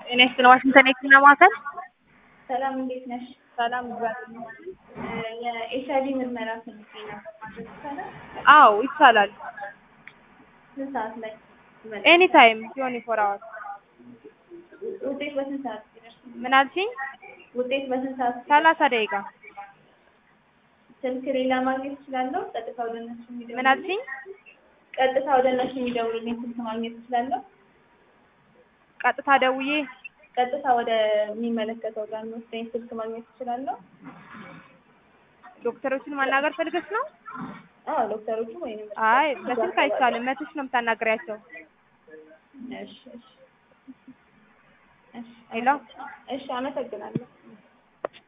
ጤና ይስጥልኝ ዋሽንግተን የህክምና ማዕከል። ሰላም እንዴት ነሽ? ሰላም እግዚአብሔር ይመስገን። የኤችአይቪ ምርመራ ፈልጌ ነበር ማድረግ ይቻላል? አዎ ይቻላል። ስንት ሰዓት ላይ ይመጣል? ኤኒ ታይም ቲዌንቲ ፎር አወርስ። ውጤት በስንት ሰዓት ይደርስ? ምን አልሽኝ? ውጤት በስንት ሰዓት ይደርስ? ሰላሳ ደቂቃ። ስልክ ሌላ ማግኘት እችላለሁ? ቀጥታ ወደ እነሱ የሚደውል ምን አልሽኝ? ቀጥታ ወደ እነሱ የሚደውልልኝ ስልክ ማግኘት እችላለሁ? ቀጥታ ደውዬ ቀጥታ ወደ የሚመለከተው ጋር የሚወስደኝ ስልክ ማግኘት እችላለሁ? ዶክተሮችን ማናገር ፈልገሽ ነው? አዎ ዶክተሮቹ ወይንም አይ በስልክ አይቻልም። መተሽ ነው የምታናግሪያቸው። እሺ እሺ እሺ ሄሎ እሺ አመሰግናለሁ።